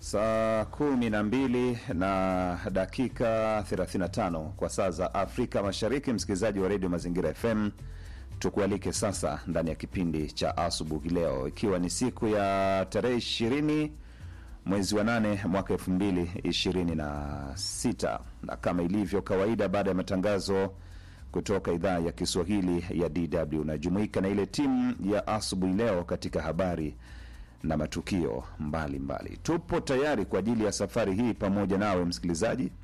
Saa kumi na mbili na dakika 35 kwa saa za Afrika Mashariki. Msikilizaji wa redio Mazingira FM, tukualike sasa ndani ya kipindi cha asubuhi leo, ikiwa ni siku ya tarehe ishirini mwezi wa nane mwaka elfu mbili ishirini na sita na kama ilivyo kawaida, baada ya matangazo kutoka idhaa ya Kiswahili ya DW najumuika na ile timu ya asubuhi leo katika habari na matukio mbalimbali mbali. Tupo tayari kwa ajili ya safari hii pamoja nawe msikilizaji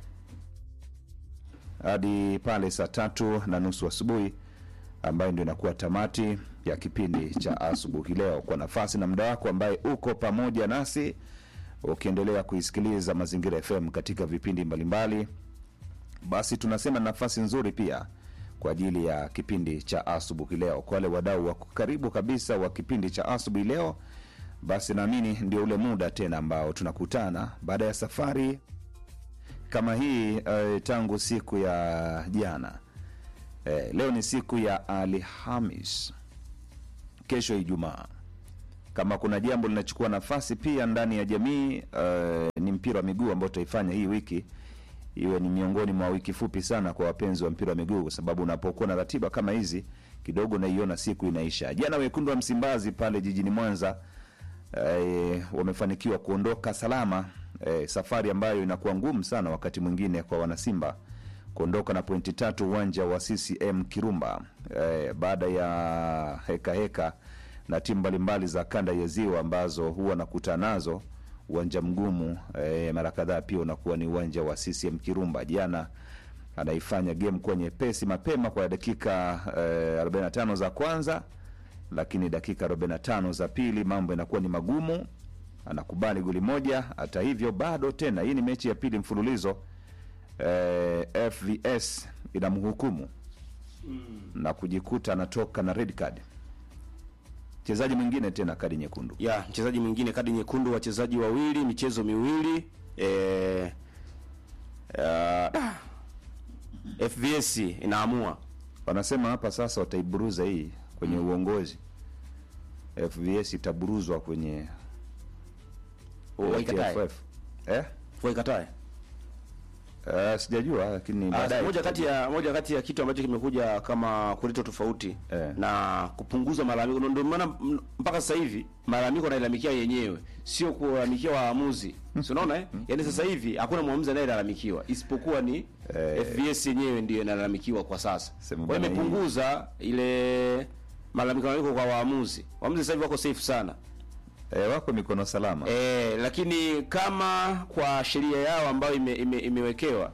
hadi pale saa tatu na nusu asubuhi ambayo ndio inakuwa tamati ya kipindi cha asubuhi leo, kwa nafasi na muda wako ambaye uko pamoja nasi ukiendelea kuisikiliza Mazingira FM katika vipindi mbalimbali, basi tunasema nafasi nzuri pia kwa ajili ya kipindi cha asubuhi leo. Kwa wale wadau wa karibu kabisa wa kipindi cha asubuhi leo, basi naamini ndio ule muda tena ambao tunakutana baada ya safari kama hii eh, tangu siku ya jana. Eh, leo ni siku ya Alhamis, kesho Ijumaa. Kama kuna jambo linachukua nafasi pia ndani ya jamii eh, ni mpira wa miguu ambao tutaifanya hii wiki iwe ni miongoni mwa wiki fupi sana kwa wapenzi wa mpira wa miguu, kwa sababu unapokuwa na ratiba kama hizi kidogo naiona siku inaisha. Jana wekundu wa Msimbazi pale jijini Mwanza eh, wamefanikiwa kuondoka salama eh, safari ambayo inakuwa ngumu sana wakati mwingine kwa wanasimba kuondoka na pointi tatu uwanja wa CCM Kirumba eh, baada ya heka heka na timu mbalimbali za kanda ya Ziwa ambazo huwa nakutana nazo uwanja mgumu eh, mara kadhaa pia unakuwa ni uwanja wa CCM Kirumba. Jana anaifanya game kuwa nyepesi mapema kwa dakika eh, 45 za kwanza, lakini dakika 45 za pili mambo yanakuwa ni magumu, anakubali goli moja. Hata hivyo bado tena, hii ni mechi ya pili mfululizo eh, FVS inamhukumu na kujikuta anatoka na red card. Mchezaji mwingine tena kadi nyekundu. ya mchezaji mwingine kadi nyekundu, wachezaji wawili, michezo miwili eh, uh, FVS inaamua Wanasema hapa sasa wataiburuza hii kwenye uongozi. FVS itaburuzwa kwenye waikatae TFF. Eh? waikatae. Uh, sijajua lakini Ah, baadaye moja kati ya moja kati ya kitu ambacho kimekuja kama kuleta tofauti Eh. na kupunguza malalamiko. Ndio maana m- mpaka sasa hivi malalamiko yanalalamikia yenyewe, sio kulalamikia waamuzi. Si unaona eh? Yaani sasa hivi hakuna mwamuzi anayelalamikiwa isipokuwa ni Eh. FVS yenyewe ndiyo inalalamikiwa kwa sasa. Sema Kwa hiyo bwana, hii- imepunguza ile malalamiko malalamiko kwa waamuzi. Waamuzi sasa hivi wako safe sana. eh, wako mikono salama. E, lakini kama kwa sheria yao ambayo ime, ime, imewekewa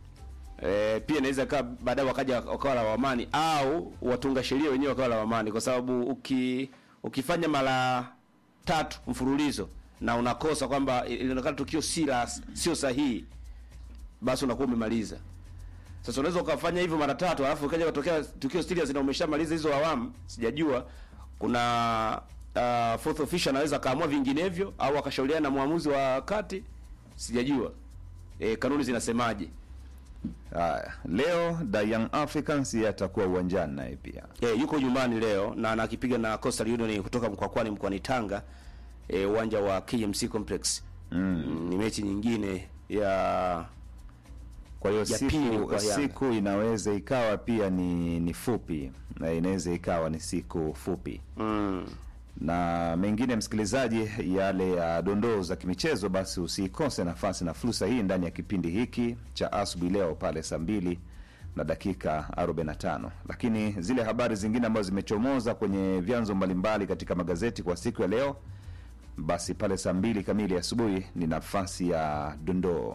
e, pia inaweza kaa baadaye wakaja wakawa lawamani au watunga sheria wenyewe wakawa lawamani, kwa sababu uki, ukifanya mara tatu mfululizo na unakosa kwamba ilionekana tukio si la sio sahihi, basi unakuwa umemaliza. Sasa unaweza ukafanya hivyo mara tatu alafu ukaja kutokea tukio serious na umeshamaliza hizo awamu, sijajua kuna uh, fourth official anaweza akaamua vinginevyo au akashauriana na mwamuzi wa kati, sijajua e, kanuni zinasemaje. Haya, leo the Young Africans yeye atakuwa uwanjani naye pia. E, yuko nyumbani leo na anakipiga na Coastal Union kutoka Mkwakwani mkoani Tanga, e, uwanja wa KMC Complex. Mm. Ni mechi nyingine ya Kwa hiyo Ya pili siku, kwa Yanga. siku inaweza ikawa pia ni, ni fupi na inaweza ikawa ni siku fupi mm, na mengine, msikilizaji, yale ya dondoo za kimichezo, basi usikose nafasi na fursa hii ndani ya kipindi hiki cha asubuhi leo pale saa mbili na dakika 45. Lakini zile habari zingine ambazo zimechomoza kwenye vyanzo mbalimbali katika magazeti kwa siku ya leo, basi pale saa mbili kamili asubuhi ni nafasi ya dondoo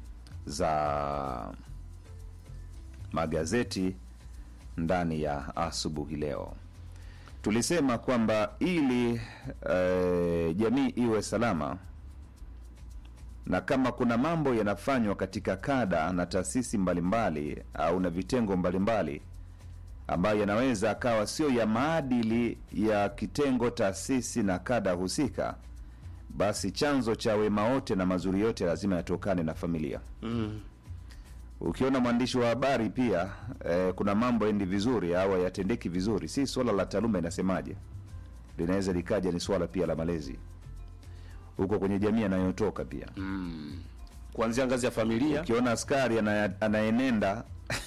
za magazeti ndani ya asubuhi leo. Tulisema kwamba ili eh, jamii iwe salama na kama kuna mambo yanafanywa katika kada na taasisi mbalimbali au na vitengo mbalimbali ambayo yanaweza akawa sio ya maadili ya kitengo, taasisi na kada husika, basi chanzo cha wema wote na mazuri yote lazima yatokane na familia. mm, Ukiona mwandishi wa habari pia eh, kuna mambo endi vizuri au hayatendeki vizuri, si swala la taaluma inasemaje, linaweza likaja ni swala pia la malezi. huko kwenye jamii anayotoka pia kuanzia ngazi ya familia ukiona askari ana- anaenenda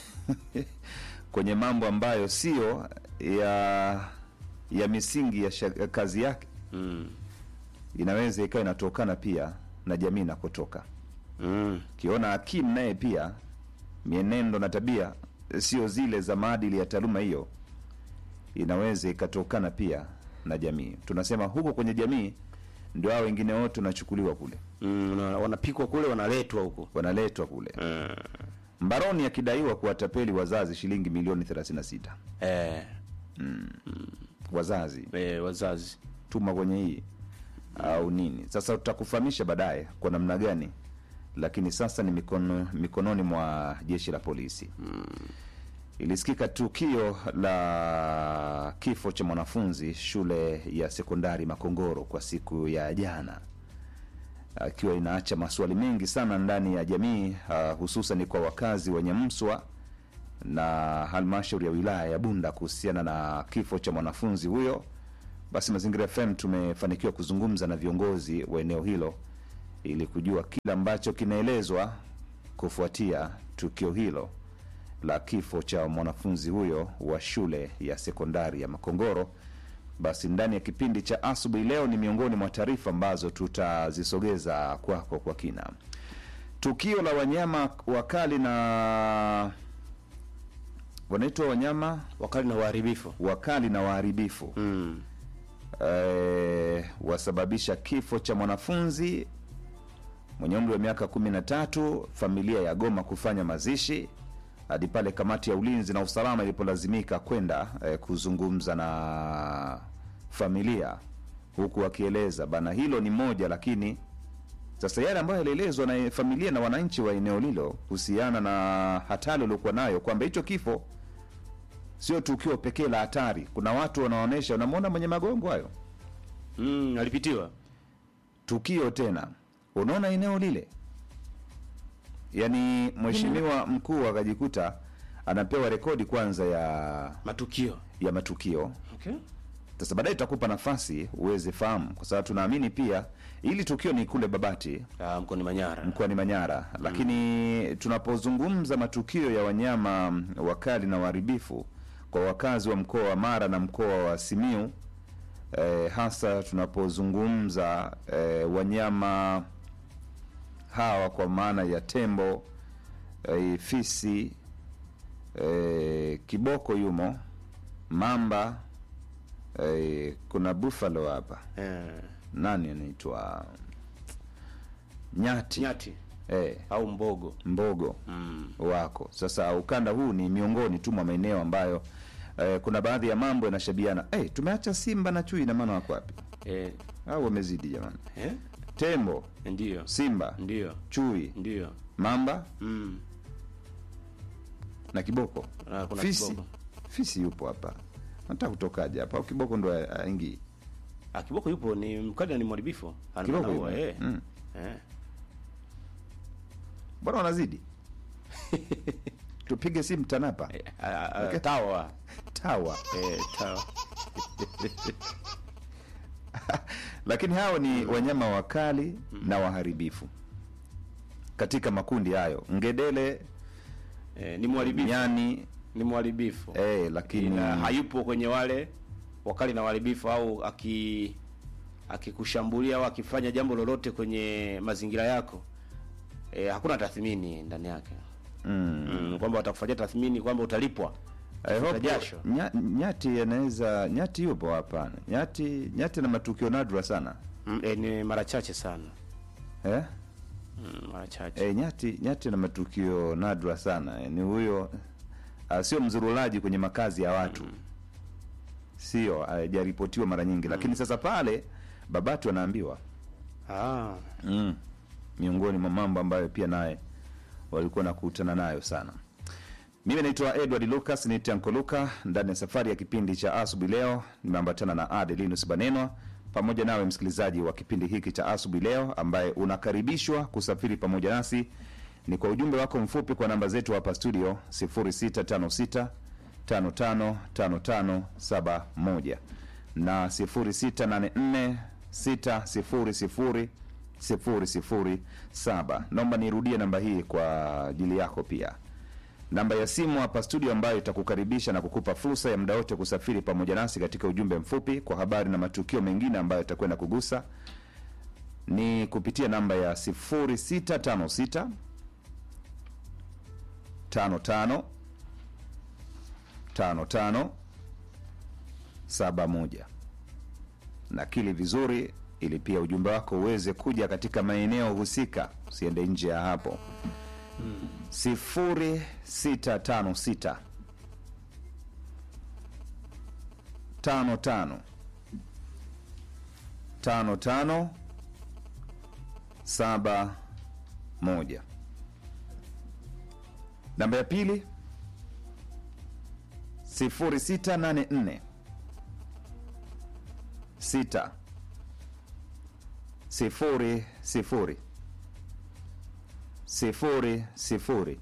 kwenye mambo ambayo sio ya ya misingi ya sha- ya kazi yake mm. inaweza ikawa inatokana pia na jamii inakotoka Mm. ukiona hakimu naye pia mienendo na tabia sio zile za maadili ya taaluma hiyo inaweza ikatokana pia na jamii tunasema huko kwenye jamii ndio hao wengine wote wanachukuliwa kule Mm. na wanapikwa kule wanaletwa huko wanaletwa kule mm. mbaroni akidaiwa kuwatapeli wazazi shilingi milioni 36 eh, wazazi eh, wazazi tuma kwenye hii au nini sasa tutakufahamisha baadaye kwa namna gani lakini sasa ni mikono, mikononi mwa jeshi la polisi ilisikika tukio la kifo cha mwanafunzi shule ya sekondari makongoro kwa siku ya jana akiwa inaacha maswali mengi sana ndani ya jamii uh, hususan kwa wakazi wenye mswa na halmashauri ya wilaya ya bunda kuhusiana na kifo cha mwanafunzi huyo basi mazingira fm tumefanikiwa kuzungumza na viongozi wa eneo hilo ili kujua kile ambacho kinaelezwa kufuatia tukio hilo la kifo cha mwanafunzi huyo wa shule ya sekondari ya makongoro basi ndani ya kipindi cha asubuhi leo ni miongoni mwa taarifa ambazo tutazisogeza kwako kwa kina tukio la wanyama wakali na wanaitwa wanyama wakali na uharibifu wakali na waharibifu mm. eh, wasababisha kifo cha mwanafunzi mwenye umri wa miaka kumi na tatu familia ya goma kufanya mazishi hadi pale kamati ya ulinzi na usalama ilipolazimika kwenda eh, kuzungumza na familia huku wakieleza bana hilo ni moja lakini sasa yale ambayo yalielezwa na familia na wananchi wa eneo lilo kuhusiana na hatari waliokuwa nayo kwamba hicho kifo sio tukio pekee la hatari kuna watu wanaonyesha unamwona mwenye magongo hayo Mm. alipitiwa tukio tena unaona eneo lile yaani mheshimiwa mkuu akajikuta anapewa rekodi kwanza ya matukio ya matukio okay. sasa baadaye tutakupa nafasi uweze fahamu kwa sababu tunaamini pia ili tukio ni kule babati ah, mkoani manyara mkoani manyara lakini tunapozungumza matukio ya wanyama wakali na waharibifu kwa wakazi wa mkoa wa mara na mkoa wa simiu eh, hasa tunapozungumza eh, wanyama hawa kwa maana ya tembo eh, fisi eh, kiboko yumo mamba eh, kuna buffalo hapa eh. nani anaitwa nyati, nyati Eh, au mbogo mbogo mm. wako sasa ukanda huu ni miongoni tu mwa maeneo ambayo eh, kuna baadhi ya mambo yanashabiana hey, tumeacha simba na chui na maana wako wapi eh. au wamezidi jamani eh? tembo ndio simba ndio chui ndio mamba mm. na kiboko Ah, kuna fisi kiboko. fisi yupo hapa nataka kutokaje hapa au kiboko ndo aingi ah, kiboko yupo ni mkali na ni mharibifu Ana- kiboko anaua, yupo eh. mm. eh. bwana wanazidi tupige simu tanapa Eh, ah, ah, Okay. tawa tawa eh, tawa lakini hao ni wanyama wakali na waharibifu katika makundi hayo ngedele eh, ni mharibifu nyani ni mharibifu eh, lakini ila hayupo kwenye wale wakali na waharibifu au aki akikushambulia au akifanya jambo lolote kwenye mazingira yako e, hakuna tathmini ndani yake mm. mm, kwamba watakufanyia tathmini kwamba utalipwa I hope jasho. nya, nyati anaweza nyati yupo hapana nyati nyati na matukio nadra sana mm, e, ni mara chache sana eh? mm, mara chache Eh, nyati nyati na matukio nadra sana eh, ni huyo ah, sio mzurulaji kwenye makazi ya watu sio hajaripotiwa mara nyingi lakini sasa pale babatu anaambiwa ah, mm. miongoni mwa mambo ambayo pia naye walikuwa nakutana nayo sana mimi naitwa edward lucas ni tanko luka ndani ya safari ya kipindi cha asubuhi leo nimeambatana na adelinus banenwa pamoja nawe msikilizaji wa kipindi hiki cha asubuhi leo ambaye unakaribishwa kusafiri pamoja nasi ni kwa ujumbe wako mfupi kwa namba zetu hapa studio 0656 555571 na 0684 600 007. Naomba nirudie namba hii kwa ajili yako pia namba ya simu hapa studio ambayo itakukaribisha na kukupa fursa ya muda wote kusafiri pamoja nasi katika ujumbe mfupi kwa habari na matukio mengine ambayo itakwenda kugusa ni kupitia namba ya 0656 55 55 71 nakili vizuri ili pia ujumbe wako uweze kuja katika maeneo husika usiende nje ya hapo sifuri sita tano sita tano tano tano tano saba moja. Namba ya pili sifuri sita nane nne sita sifuri sifuri sifuri sifuri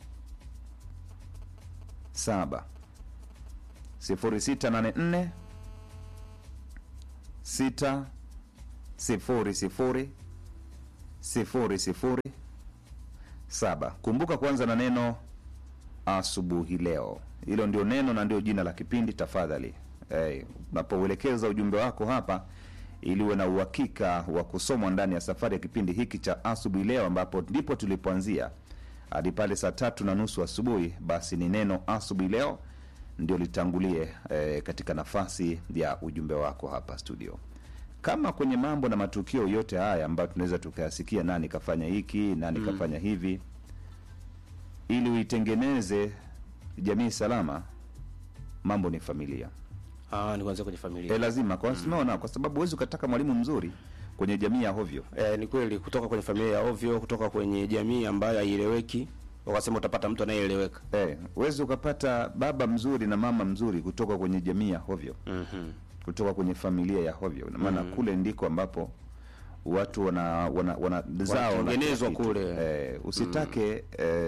saba sifuri sita nane nne sita sifuri sifuri sifuri sifuri saba. Kumbuka kuanza na neno asubuhi leo. Hilo ndio neno na ndio jina la kipindi. Tafadhali hey, unapouelekeza ujumbe wako hapa ili uwe na uhakika wa kusomwa ndani ya safari ya kipindi hiki cha asubuhi leo, ambapo ndipo tulipoanzia hadi pale saa tatu na nusu asubuhi. Basi ni neno asubuhi leo ndio litangulie eh, katika nafasi ya ujumbe wako hapa studio. Kama kwenye mambo na matukio yote haya ambayo tunaweza tukayasikia, nani kafanya hiki, nani Mm. kafanya hivi, ili uitengeneze jamii salama, mambo ni familia. Ah, ni kuanzia kwenye familia. E, lazima kwa unaona, kwa sababu huwezi ukataka mwalimu mzuri kwenye jamii ya hovyo. Eh, ni kweli kutoka kwenye familia ya ovyo, kutoka kwenye jamii ambayo haieleweki, wakasema utapata mtu anayeeleweka. Eh, huwezi ukapata baba mzuri na mama mzuri kutoka kwenye jamii ya hovyo, Mhm. kutoka kwenye familia ya hovyo. Ina maana kule ndiko ambapo watu wana wana, wana zao na Wanatengenezwa kila kitu. kule. Eh, usitake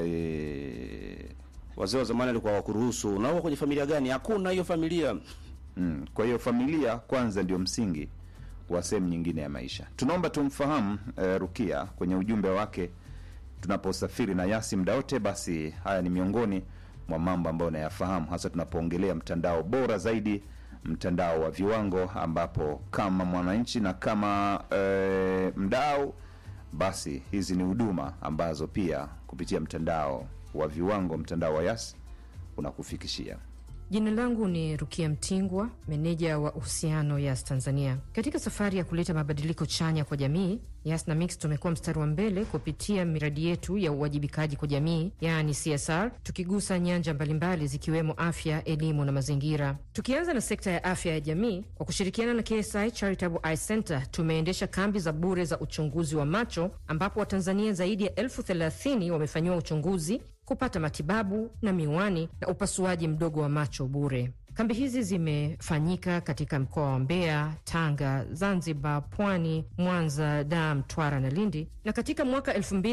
eh, Wazee wa zamani walikuwa wakuruhusu. Unaoa kwenye familia gani? Hakuna hiyo familia. Mm, kwa hiyo familia kwanza ndio msingi wa sehemu nyingine ya maisha. Tunaomba tumfahamu eh, Rukia kwenye ujumbe wake tunaposafiri na Yasi muda wote. Basi haya ni miongoni mwa mambo ambayo nayafahamu, hasa tunapoongelea mtandao bora zaidi, mtandao wa viwango, ambapo kama mwananchi na kama eh, mdau, basi hizi ni huduma ambazo pia kupitia mtandao wa viwango, mtandao wa Yasi unakufikishia. Jina langu ni Rukia Mtingwa, meneja wa uhusiano Yas Tanzania. Katika safari ya kuleta mabadiliko chanya kwa jamii, Yas na Mix tumekuwa mstari wa mbele kupitia miradi yetu ya uwajibikaji kwa jamii, yaani CSR, tukigusa nyanja mbalimbali zikiwemo afya, elimu na mazingira. Tukianza na sekta ya afya ya jamii, kwa kushirikiana na KSI Charitable Eye Center tumeendesha kambi za bure za uchunguzi wa macho, ambapo Watanzania zaidi ya elfu thelathini wamefanyiwa uchunguzi kupata matibabu na miwani na upasuaji mdogo wa macho bure. Kambi hizi zimefanyika katika mkoa wa Mbeya, Tanga, Zanzibar, Pwani, Mwanza, Dar, Mtwara na Lindi, na katika mwaka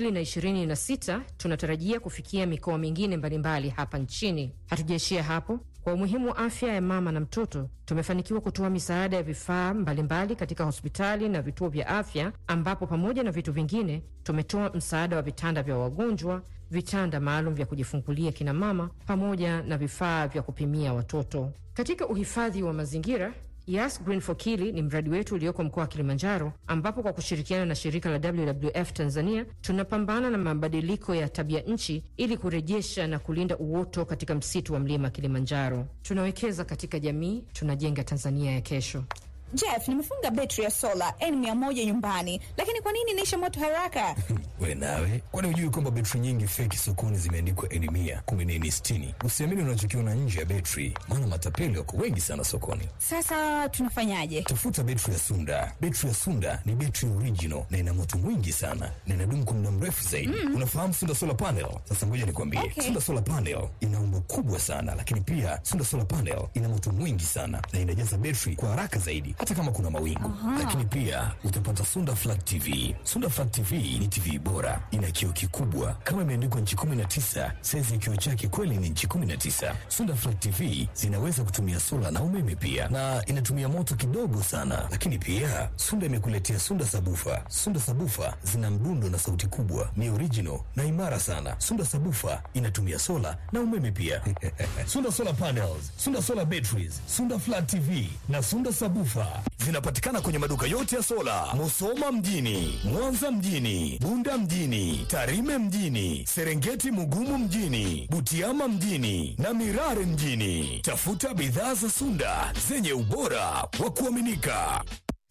2026 tunatarajia kufikia mikoa mingine mbalimbali hapa nchini. Hatujaishia hapo. Kwa umuhimu wa afya ya mama na mtoto, tumefanikiwa kutoa misaada ya vifaa mbalimbali katika hospitali na vituo vya afya, ambapo pamoja na vitu vingine tumetoa msaada wa vitanda vya wagonjwa, vitanda maalum vya kujifungulia kina mama, pamoja na vifaa vya kupimia watoto. Katika uhifadhi wa mazingira Yas Green for Kili ni mradi wetu ulioko mkoa wa Kilimanjaro, ambapo kwa kushirikiana na shirika la WWF Tanzania tunapambana na mabadiliko ya tabia nchi ili kurejesha na kulinda uoto katika msitu wa mlima Kilimanjaro. Tunawekeza katika jamii, tunajenga Tanzania ya kesho. Jeff, nimefunga betri ya sola N100 nyumbani, lakini kwa nini inaisha moto haraka? We nawe, kwani hujui kwamba betri nyingi feki sokoni zimeandikwa N mia kumi na nne sitini? Usiamini unachokiona nje ya betri, maana matapeli wako wengi sana sokoni. Sasa tunafanyaje? Tafuta betri ya Sunda. Betri ya Sunda ni betri original na ina moto mwingi sana na inadumu kwa muda mrefu zaidi. Unafahamu Sunda solar panel? Sasa ngoja nikwambie, Okay. Sunda solar panel ina umbo kubwa sana, lakini pia Sunda solar panel ina moto mwingi sana na inajaza betri kwa haraka zaidi, hata kama kuna mawingu. Lakini pia utapata Sunda flat TV. Sunda flat TV ni TV bora bora, ina kioo kikubwa kama imeandikwa nchi 19. Saizi ya kioo chake kweli ni nchi 19. Sunda Flat TV zinaweza kutumia sola na umeme pia, na inatumia moto kidogo sana. Lakini pia Sunda imekuletea Sunda Sabufa. Sunda Sabufa zina mdundo na sauti kubwa, ni original na imara sana. Sunda Sabufa inatumia sola na umeme pia. Sunda Solar Panels, Sunda Solar Batteries, Sunda Flat TV na Sunda Sabufa zinapatikana kwenye maduka yote ya sola, Musoma mjini, Mwanza mjini, Bunda mjini, Tarime mjini, Serengeti Mugumu mjini, Butiama mjini na Mirare mjini. Tafuta bidhaa za Sunda zenye ubora wa kuaminika.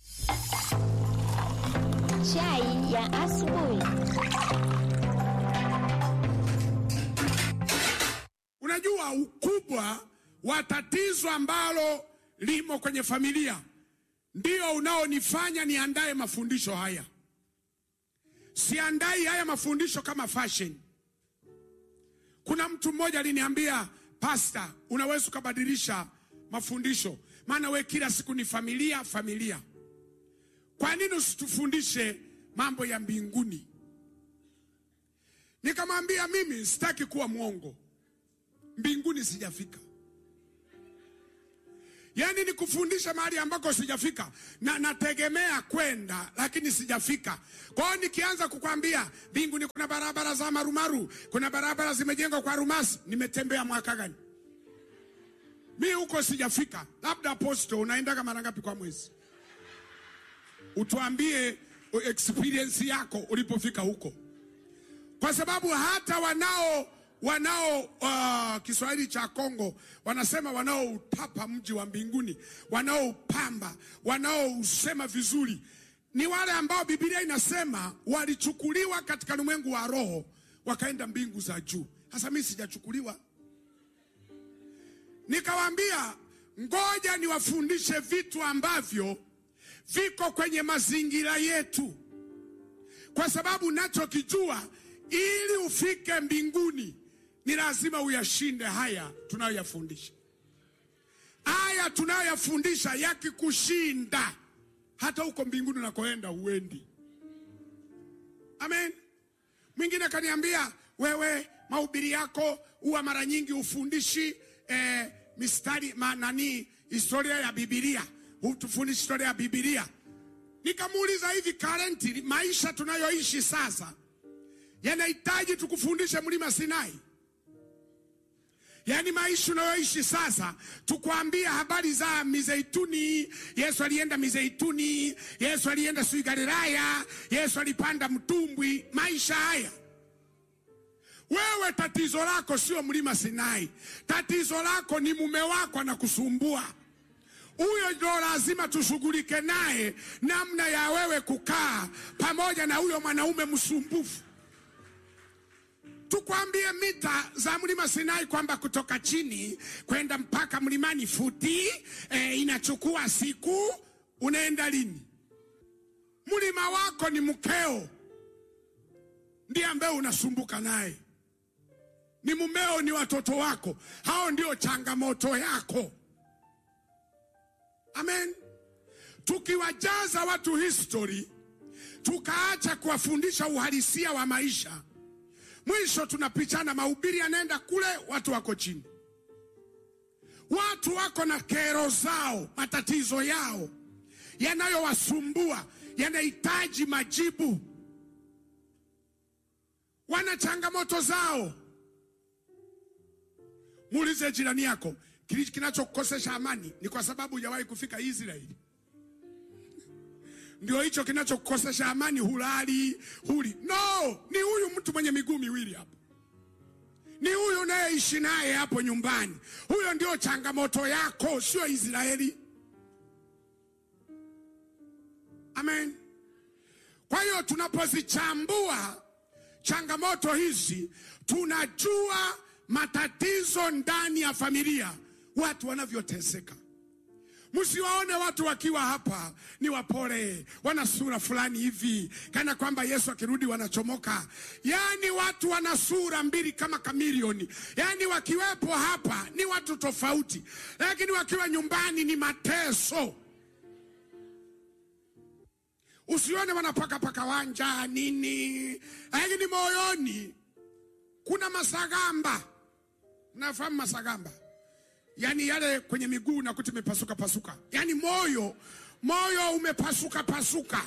Chai ya asubuhi. Unajua ukubwa wa tatizo ambalo limo kwenye familia ndio unaonifanya niandae mafundisho haya. Siandai haya mafundisho kama fashion. Kuna mtu mmoja aliniambia, pasta, unaweza ukabadilisha mafundisho, maana we kila siku ni familia familia. Kwa nini usitufundishe mambo ya mbinguni? Nikamwambia mimi sitaki kuwa mwongo, mbinguni sijafika. Yaani ni kufundisha mahali ambako sijafika, na nategemea kwenda, lakini sijafika. Kwa hiyo nikianza kukwambia mbinguni kuna barabara za marumaru, kuna barabara zimejengwa kwa rumasi, nimetembea mwaka gani? Mi huko sijafika. Labda aposto, unaendaga mara ngapi kwa mwezi? Utuambie experience yako ulipofika huko, kwa sababu hata wanao wanao uh, Kiswahili cha Kongo wanasema wanaoutapa mji wa mbinguni, wanaoupamba, wanaousema vizuri ni wale ambao Biblia inasema walichukuliwa katika ulimwengu wa roho wakaenda mbingu za juu. Sasa mimi sijachukuliwa. Nikawaambia ngoja niwafundishe vitu ambavyo viko kwenye mazingira yetu, kwa sababu nachokijua, ili ufike mbinguni ni lazima uyashinde haya tunayoyafundisha. Haya tunayoyafundisha yakikushinda, hata huko mbinguni unakoenda huendi. Amen. Mwingine akaniambia, wewe mahubiri yako huwa mara nyingi ufundishi eh, mistari manani, historia ya Biblia, hutufundishi historia ya Biblia. Nikamuuliza, hivi currently maisha tunayoishi sasa yanahitaji tukufundishe mlima Sinai? Yaani maisha unayoishi sasa, tukwambia habari za mizeituni. Yesu alienda mizeituni, Yesu alienda sui Galilaya, Yesu alipanda mtumbwi. Maisha haya wewe, tatizo lako sio mlima Sinai, tatizo lako ni mume wako anakusumbua. Huyo ndo lazima tushughulike naye, namna ya wewe kukaa pamoja na huyo mwanaume msumbufu tukwambie mita za mlima Sinai kwamba kutoka chini kwenda mpaka mlimani futi e, inachukua siku. Unaenda lini? Mlima wako ni mkeo, ndiye ambaye unasumbuka naye, ni mumeo, ni watoto wako, hao ndio changamoto yako. Amen. Tukiwajaza watu history, tukaacha kuwafundisha uhalisia wa maisha mwisho tunapichana, mahubiri yanaenda kule, watu wako chini. Watu wako na kero zao, matatizo yao yanayowasumbua, yanahitaji majibu. Wana changamoto zao. Muulize jirani yako, kile kinachokukosesha amani ni kwa sababu hujawahi kufika Israeli? Ndio hicho kinachokukosesha amani, hulali huli. No, ni huyu mtu mwenye miguu miwili hapo, ni huyu unayeishi naye hapo nyumbani. Huyo ndio changamoto yako, sio Israeli. Amen. Kwa hiyo tunapozichambua changamoto hizi, tunajua matatizo ndani ya familia, watu wanavyoteseka. Msiwaone watu wakiwa hapa ni wapole, wana sura fulani hivi, kana kwamba Yesu akirudi wanachomoka. Yaani watu wana sura mbili kama kamilioni, yaani wakiwepo hapa ni watu tofauti, lakini wakiwa nyumbani ni mateso. Usione wanapaka paka wanja nini, lakini moyoni kuna masagamba. Mnafahamu masagamba? Yaani yale kwenye miguu nakuta imepasuka pasuka, yaani moyo moyo umepasuka pasuka,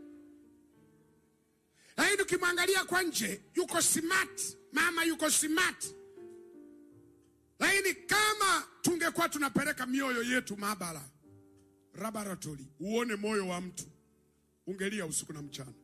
lakini ukimwangalia kwa nje yuko smart, mama yuko smart. Lakini kama tungekuwa tunapeleka mioyo yetu maabara laboratory, uone moyo wa mtu, ungelia usiku na mchana.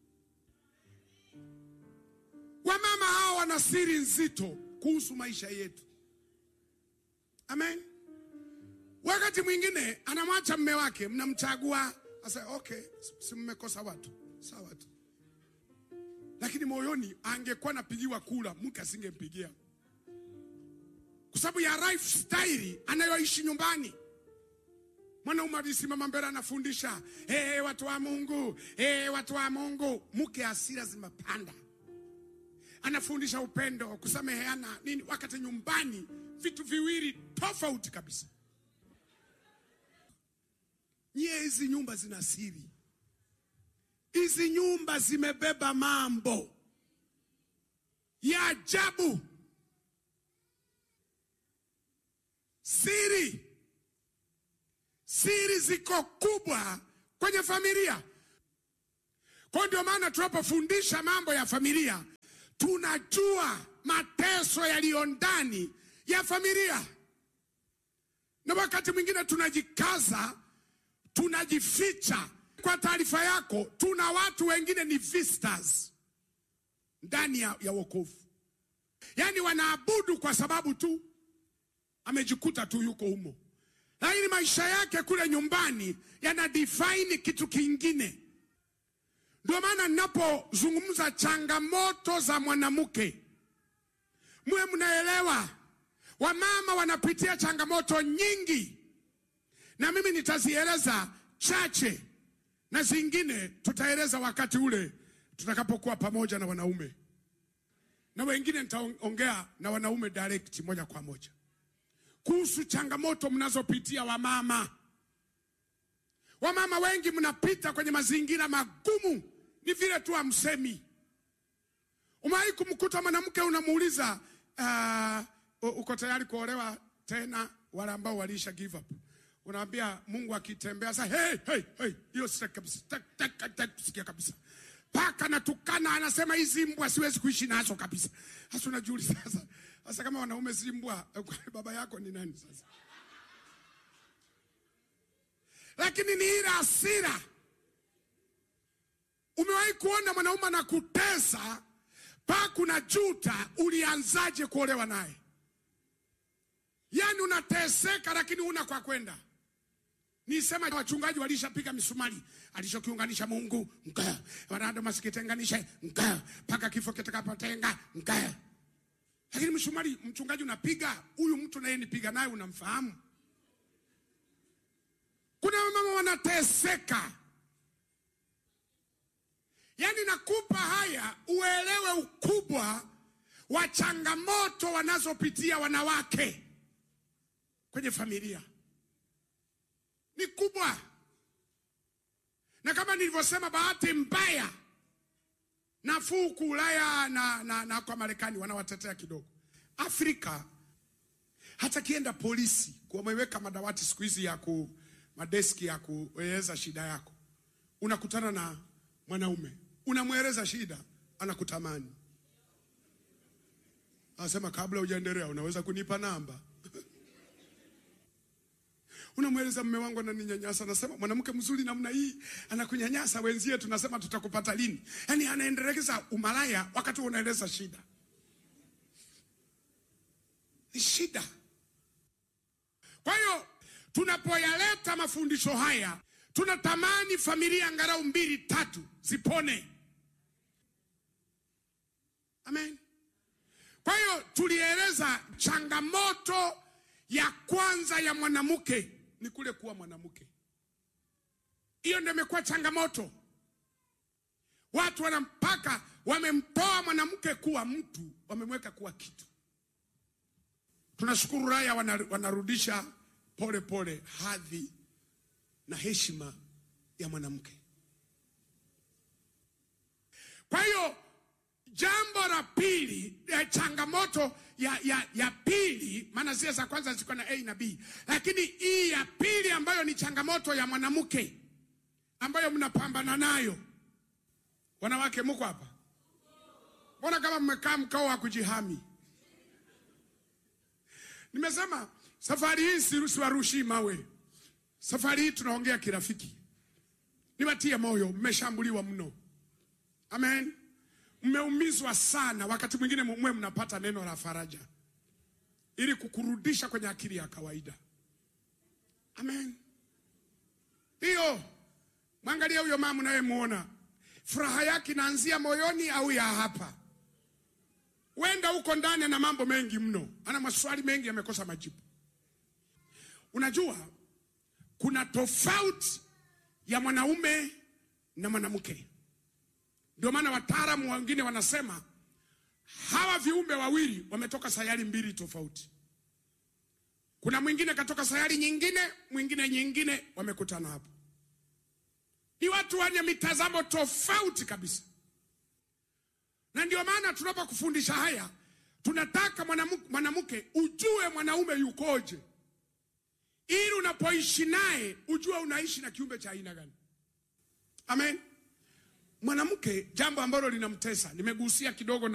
Wamama hawa wana siri nzito kuhusu maisha yetu. Amen. Wakati mwingine anamwacha mme wake, mnamchagua asa, okay, si mmekosa watu sawa tu, lakini moyoni angekuwa napigiwa kula, mke asingempigia kwa sababu ya lifestyle anayoishi nyumbani. Mwanaume alisimama mbele anafundisha, hey, watu wa Mungu, hey, watu wa Mungu, mke hasira zimepanda anafundisha upendo, kusameheana nini, wakati nyumbani vitu viwili tofauti kabisa. Nyie, hizi nyumba zina siri, hizi nyumba zimebeba mambo ya ajabu, siri siri ziko kubwa kwenye familia. Kwa ndio maana tunapofundisha mambo ya familia tunajua mateso yaliyo ndani ya familia, na wakati mwingine tunajikaza, tunajificha. Kwa taarifa yako, tuna watu wengine ni visitors ndani ya, ya wokovu, yaani wanaabudu kwa sababu tu amejikuta tu yuko humo, lakini maisha yake kule nyumbani yana define kitu kingine. Ndio maana ninapozungumza changamoto za mwanamke, mwe mnaelewa, wamama wanapitia changamoto nyingi, na mimi nitazieleza chache na zingine tutaeleza wakati ule tutakapokuwa pamoja na wanaume, na wengine nitaongea na wanaume direct, moja kwa moja kuhusu changamoto mnazopitia wamama. Wamama wengi mnapita kwenye mazingira magumu, ni vile tu hamsemi. Umewahi kumkuta mwanamke unamuuliza, uh, uko tayari kuolewa tena? Wale ambao waliisha give up, unaambia Mungu akitembea sasa, hey, hey, hey, hiyo sitaki kabisa, sitaki kusikia kabisa. Paka natukana, anasema hizi mbwa siwezi kuishi nazo kabisa. Sasa unajiuliza sasa, sasa kama wanaume si mbwa, baba yako ni nani sasa? lakini ni ile hasira. Umewahi kuona mwanaume anakutesa mpaka unajuta ulianzaje kuolewa naye? Yaani unateseka lakini una kwa kwenda. Nisema wachungaji walishapiga misumari, alichokiunganisha Mungu nga wanado masikitenganishe nga mpaka kifo kitakapotenga nga. Lakini msumari mchungaji unapiga, huyu mtu naye nipiga naye unamfahamu kuna wamama wanateseka, yaani nakupa haya uelewe ukubwa wa changamoto wanazopitia wanawake kwenye familia ni kubwa, na kama nilivyosema, bahati mbaya nafuu ku Ulaya na, na, na kwa Marekani wanawatetea kidogo. Afrika hata kienda polisi, wameweka madawati siku hizi ya ku madeski ya kueleza shida yako. Unakutana na mwanaume, unamweleza shida, anakutamani, anasema kabla hujaendelea, unaweza kunipa namba? Unamweleza mme wangu ananinyanyasa, anasema mwanamke mzuri namna hii anakunyanyasa, wenzie tunasema tutakupata lini? Yaani anaendeleza umalaya wakati unaeleza shida. Ni shida. Kwa hiyo tunapoyaleta mafundisho haya tunatamani familia angalau mbili tatu zipone. Amen. Kwa hiyo tulieleza changamoto ya kwanza ya mwanamke ni kule kuwa mwanamke. Hiyo ndio imekuwa changamoto. Watu wanampaka wamemtoa mwanamke kuwa mtu, wamemweka kuwa kitu. Tunashukuru raya wanarudisha pole pole hadhi na heshima ya mwanamke. Kwa hiyo wa pili eh, changamoto ya, ya, ya pili, maana zile za kwanza ziko na A na B, lakini hii ya pili ambayo ni changamoto ya mwanamke ambayo mnapambana nayo. Wanawake muko hapa, mbona kama mmekaa mkao wa kujihami? Nimesema safari hii si- siwarushii mawe, safari hii tunaongea kirafiki. Niwatie moyo, mmeshambuliwa mno. Amen. Mmeumizwa sana, wakati mwingine mwe mnapata neno la faraja ili kukurudisha kwenye akili ya kawaida. Amen. Hiyo mwangalia huyo mama unayemuona, furaha yake inaanzia moyoni au ya hapa? Wenda huko ndani ana mambo mengi mno, ana maswali mengi yamekosa majibu. Unajua kuna tofauti ya mwanaume na mwanamke. Ndio maana wataalamu wengine wanasema hawa viumbe wawili wametoka sayari mbili tofauti. Kuna mwingine katoka sayari nyingine, mwingine nyingine, wamekutana hapo. Ni watu wenye mitazamo tofauti kabisa, na ndio maana tunapokufundisha haya tunataka mwanamu- mwanamke ujue mwanaume yukoje, ili unapoishi naye ujue unaishi na kiumbe cha aina gani. Amen. Mwanamke, jambo ambalo linamtesa, nimegusia kidogo